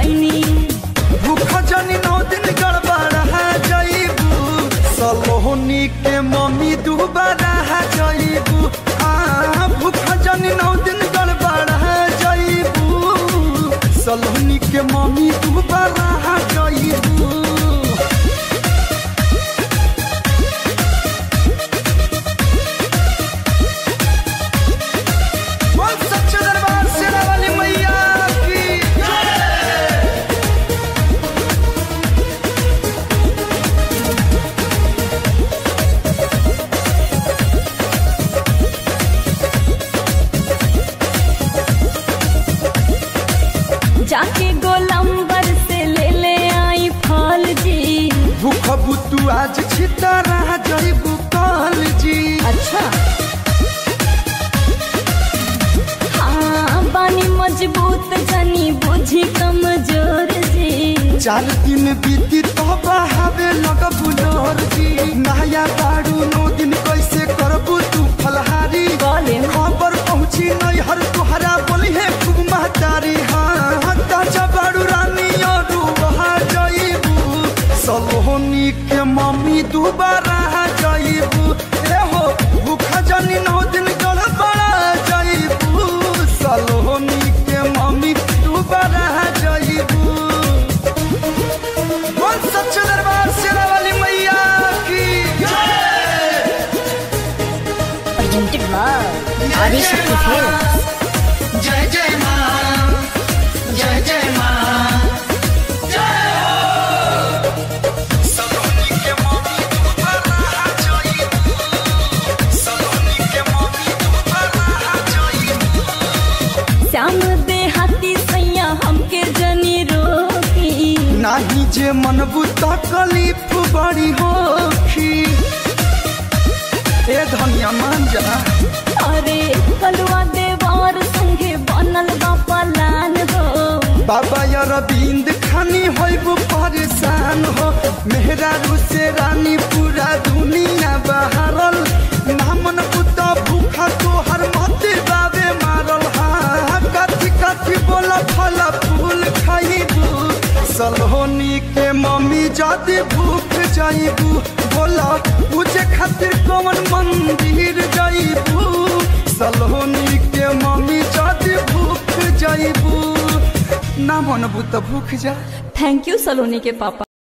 गईनी भूख जनी नौ दिन गड़बड़ है जईबू सलोनी के मम्मी दुबारा है जईबू हाँ भूख जनी नौ दिन गड़बड़ है जईबू सलोनी के मम्मी दुबारा है जईबू बोल सच्चे दरबार शेरा वाली मैया की जाके गोलंबर से ले ले आई फल जी भूख बुतू आज छिता रहा जईबू कल जी अच्छा हाँ बानी मजबूत जनी बुझी कमजोर जी चार दिन बीती तो बहावे लग बुलोर जी नया बाड़ू नौ दिन कैसे करबू तू फलहारी बोले खबर पहुंची नहीं हर तुहरा बोली है खूब महतारी हाँ ताजा बाड़ू रानी और वहा जईबू सलोनी के मम्मी दोबारा जईबू ए हो भूखा जनी नौ दिन गड़बड़ा जईबू सलोनी के मम्मी दोबारा जईबू बोल सच्चे दरबार शेरा वाली मैया की presented by Adishakti Films. जय जय माँ जय जय माँ सलोनी के मम्मी दोबारा जईबू सलोनी के मम्मी दोबारा जईबू श्याम देहाती सैया हमके जनी रोकी नाही जे मनबू तकलीफ बड़ी होखी ए धनिया मान जा अरे कलुआ देवार संगे बनल बा पलान हो बाबा यार बिंद खानी होइबू परेशान हो मेहरा से रानी पूरा दुनिया बहारल नामन पुता भूखा तो हर मते बाबे मारल हाँ कथी कथी बोला फल फूल खाइबू सलोनी के मम्मी जाते भूख जाइबू बोला पूछे खातिर कौन मंदिर जाइबू सलोनी के मम्मी जाते भूख जाइबू ना मनबू तो भूख जा थैंक यू सलोनी के पापा